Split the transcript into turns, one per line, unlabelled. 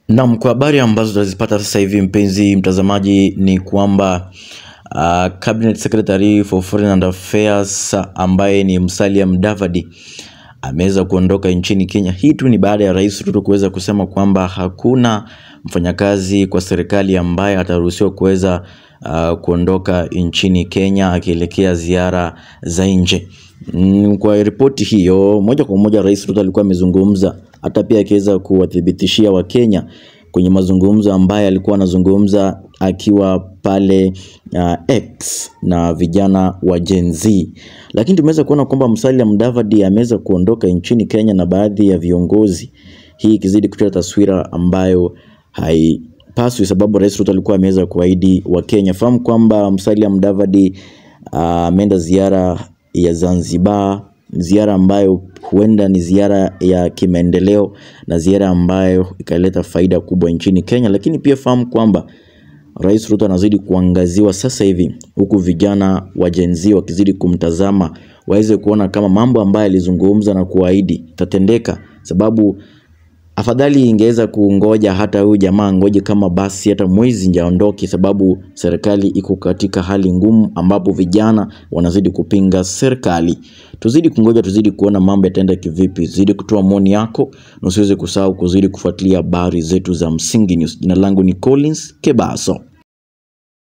Naam, kwa habari ambazo tunazipata sasa hivi mpenzi mtazamaji, ni kwamba uh, Cabinet Secretary for Foreign and Affairs ambaye ni Musalia Mudavadi ameweza kuondoka nchini Kenya. Hii tu ni baada ya Rais Ruto kuweza kusema kwamba hakuna mfanyakazi kwa serikali ambaye ataruhusiwa kuweza uh, kuondoka nchini Kenya akielekea ziara za nje. Mm, Kwa ripoti hiyo moja kwa moja Rais Ruto alikuwa amezungumza hata pia akiweza kuwathibitishia Wakenya kwenye mazungumzo ambayo alikuwa anazungumza akiwa pale uh, X na vijana wa Gen Z, lakini tumeweza kuona kwamba Musalia Mudavadi ameweza kuondoka nchini Kenya na baadhi ya viongozi, hii ikizidi kutoa taswira ambayo haipaswi, sababu Rais Ruto alikuwa ameweza kuahidi Wakenya. Fahamu kwamba Musalia Mudavadi ah, ameenda ziara ya Zanzibar, ziara ambayo huenda ni ziara ya kimaendeleo na ziara ambayo ikaleta faida kubwa nchini Kenya, lakini pia fahamu kwamba Rais Ruto anazidi kuangaziwa sasa hivi huku vijana wa Gen Z wakizidi kumtazama waweze kuona kama mambo ambayo alizungumza na kuahidi itatendeka, sababu afadhali ingeweza kungoja hata huyu jamaa ngoje kama basi hata mwezi nje aondoke, sababu serikali iko katika hali ngumu ambapo vijana wanazidi kupinga serikali. Tuzidi kungoja, tuzidi kuona mambo yataenda kivipi. Zidi kutoa maoni yako na usiweze kusahau kuzidi kufuatilia habari zetu za Msingi News. Jina langu ni Collins Kebaso.